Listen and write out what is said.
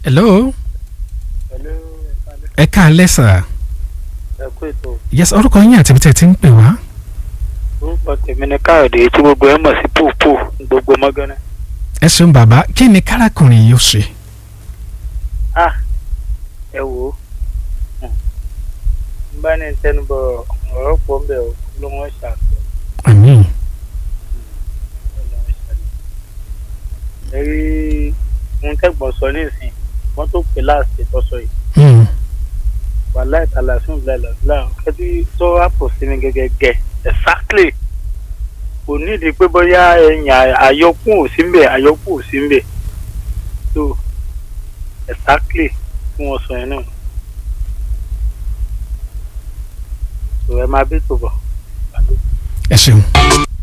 hello pẹ̀lú ẹ káalẹ́ sà ẹ̀kú ètò yes orúkọ yín àti ibi tẹ́ ẹ ti ń pè wá. orúkọ tèmi ni káyọ̀dé tí gbogbo ẹ̀ mọ̀ sí pòpò gbogbo mọ́gánná. ẹ ṣeun bàbá kí ni kárakùnrin yìí ó ṣe. ah ẹ wò ó n bá ní tẹnubọ ọ̀rọ̀ pọ̀ ń bẹ̀ ọ́ ló wọ́n ṣàkóso àmín ẹ rí ohun tẹ́gbọ̀n sọ nísìn wọ́n tó pè láàṣẹ tọ́sọ yìí Hmm. wàhálà ìtàlà fún ìbílẹ̀ lọ́la kẹ́tí tó àpò sí mi gẹ́gẹ́ gẹ́ exactly kò nídìí pé bóyá ẹ̀yìn àyọkún ò sí ń bẹ̀ àyọkún ò sí ń bẹ̀ so exactly tí wọ́n sọ yẹn náà so ẹ máa bí tó bọ̀. ẹ ṣeun.